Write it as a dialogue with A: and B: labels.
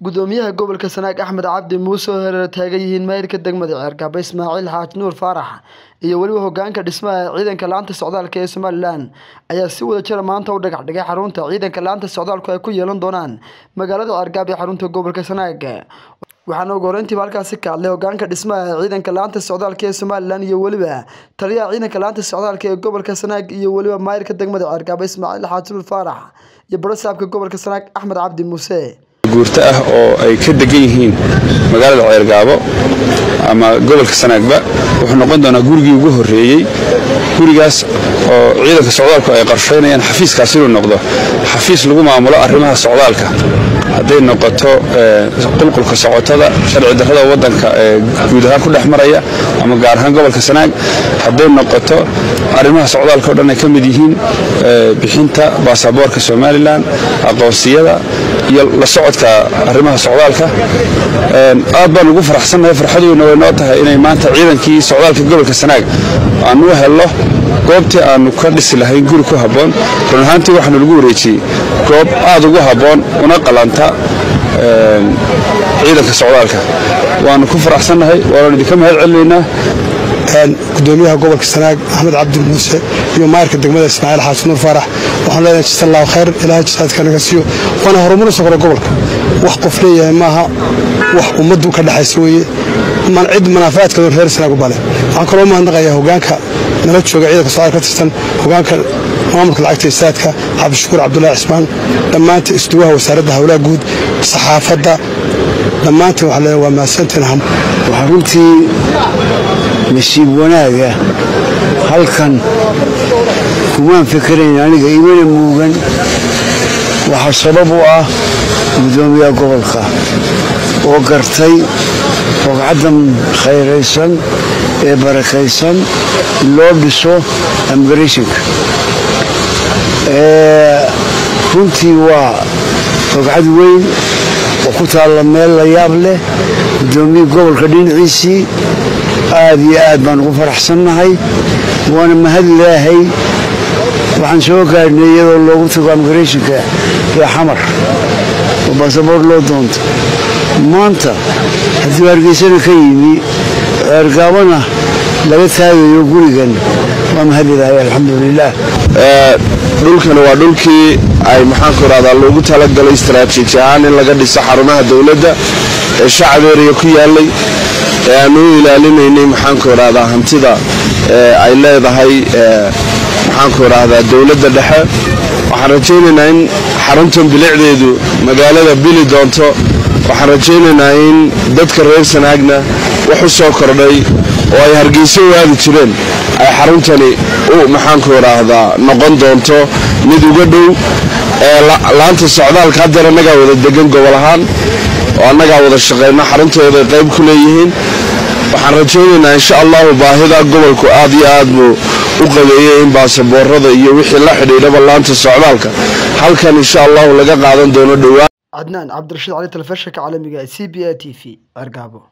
A: gudoomiyaha gobolka sanaag axmed cabdi muuse oo hareer taagan yihiin maayirka degmada ceergaba ismaaciil xaaj nuur faarax iyo weliba hogaanka dhismaha ciidanka laanta socdaalka ee somalilan ayaa si wada jira maanta u dhagax dhigay xarunta ciidanka laanta socdaalku ay ku yeelan doonaan magaalada ceergaab ee xarunta gobolka sanaag waxaana ugu horeyntiiba halkaasi ka hadlay hogaanka dhismaha ciidanka laanta socdaalka ee somalilan iyo weliba taliyaha ciidanka laanta socdaalka ee gobolka sanaag iyo weliba maayirka degmada ceergaba ismaaciil xaaj nuur faarax iyo barasaabka gobolka sanaag axmed cabdi muuse
B: guurto ah oo ay ka degan yihiin magaalada ceergaabo ama gobolka sanaagba wuxuu noqon doonaa gurigii ugu horreeyey gurigaas oo ciidanka socdaalku ay qarshaynayaan xafiiskaas inuu noqdo xafiis lagu maamulo arrimaha socdaalka hadday noqoto qulqulka socotada sharci darrada waddanka ee guud ahaan ku dhex maraya ama gaar ahaan gobolka sanaag hadday noqoto arrimaha socdaalka o dhan ay ka mid yihiin bixinta baasaboorka somalilan aqoonsiyada iyo la socodka arrimaha socdaalka aad baan ugu faraxsannahay farxaduuna way noo tahay inay maanta ciidankii socdaalka gobolka sanaag aanu u helno goobtii aanu ka dhisi lahayn guri ku habboon run ahaantii waxaanu lagu wareejiyey goob aad ugu habboon una qalanta ciidanka socdaalka waanu ku faraxsannahay waanu idinka mahad celinaynaa
C: gudoomiyaha gobolka sanaag axmed cabdi muuse iyo maayirka degmada ismaaciil xaas nuur faarax waxaan leenahay jisa allahu khayr ilaahay jisaadka naga siiyo waana horumar socda gobolka wax qof leeyahay maaha wax ummaddu ka dhexaysa weeye cid manaafacaadkeedu reer sanaag u bale waxaan kaloo mahadnaqayaa hogaanka nala jooga ciidanka socdaal ka tirsan hogaanka maamulka lacagta isaadka cabdishakuur cabdulaahi cismaan dhammaanta isduwaha wasaaradda howlaha guud saxaafadda dhammaantiin waxaa leeyahay waa mahadsantiin
D: waxaa runtii nasiib wanaaga halkan kumaan fikirayn aniga imana muugan waxaa sabab u ah gudoomiyaha gobolka oo gartay rogcaddan khayraysan ee barakaysan loo dhiso amigrationka runtii waa rogcad weyn oo ku taalla meel la yaab leh gudoomiyii gobolka dhinaciisii aad iyo aad baan ugu faraxsannahay waana mahad ilaahay waxaan soo gaadhnay iyadoo loogu tago amigrationka ee xamar oo baasaboor loo doonto maanta haddii hargeysana ka yimi ceergaabana laga taagayo gurigan waa mahad ilaahay alxamdulilaah
E: dhulkani waa dhulkii ay maxaanku irahdaa loogu talagalay istaraatiiji ahaan in laga dhiso xarumaha dowladda ee shacab ereya ku yaalay ee aanu u ilaalinaynay maxaanku irahdaa hantida ay leedahay maxaanku irahdaa dowladda dhexe waxaan rajaynaynaa in xaruntan bilicdeedu magaalada bili doonto waxaan rajaynaynaa in dadka reer sanaagna wax u soo kordhay oo ay hargeyso u aadi jireen ay xaruntani u maxaanku idhaahdaa noqon doonto mid uga dhow ee laanta socdaalka haddeer annagaa wada degan gobol ahaan oo annagaa wada shaqayna xaruntooday qayb ku leeyihiin waxaan rajaynaynaa insha allahu baahida gobolku aad iyo aad buu u qabeeyey in baasaboorada iyo wixii la xidhiidhaba laanta socdaalka halkan insha allahu laga qaadan doono dhowaan
A: cadnaan cabdirashiid cali telefishinka caalamiga c b a t v cergaabo